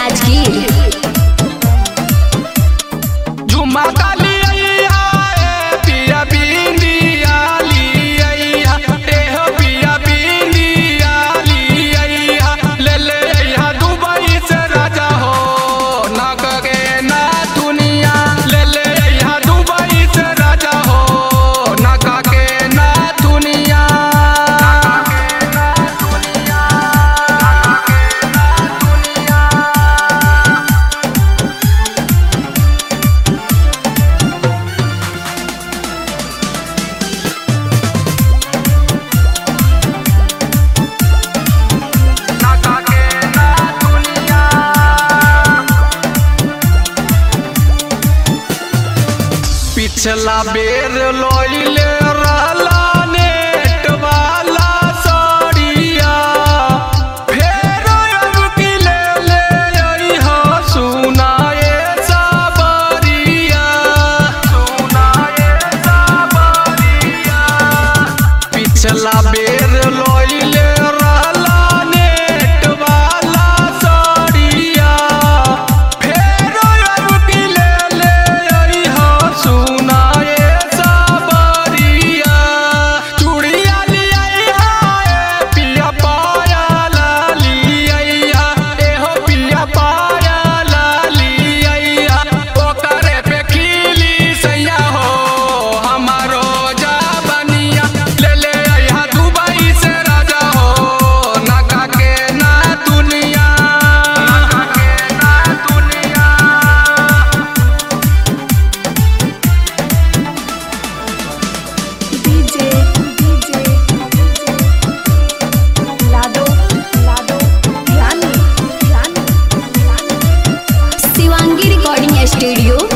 राजगीर झुमा काली अइया ए पिया बिंदिया ली अइया ए हो पिया बिंदिया ली अइया ले ले अइया दुबई से राजा हो ना कगे ना दुनिया ले ले अइया दुबई से राजा हो ना काके ना दुनिया ना काके ना दुनिया ना काके ना दुनिया नाका के ना दुनिया पिछला बेर लइले रहला नेट वाला साड़िया फेर अब की ले ले अइहा सुनाए साबरिया सुनाए साबरिया पिछला बेर लइले रहला नेट वाला साड़िया फेर अब की ले ले अइहा सुनाए साबरिया चूड़िया लिया ए पिया पाया लिया ए हो पिया पाया लिया ओकरे पे खिली सैया हो हमारो जा बनिया ले ले अइहा दुबई से राजा हो नाका के ना दुनिया नाका के ना दुनिया डीजे डीजे लाडो लाडो रानी रानी रानी शिवांगी रिकॉर्डिंग स्टूडियो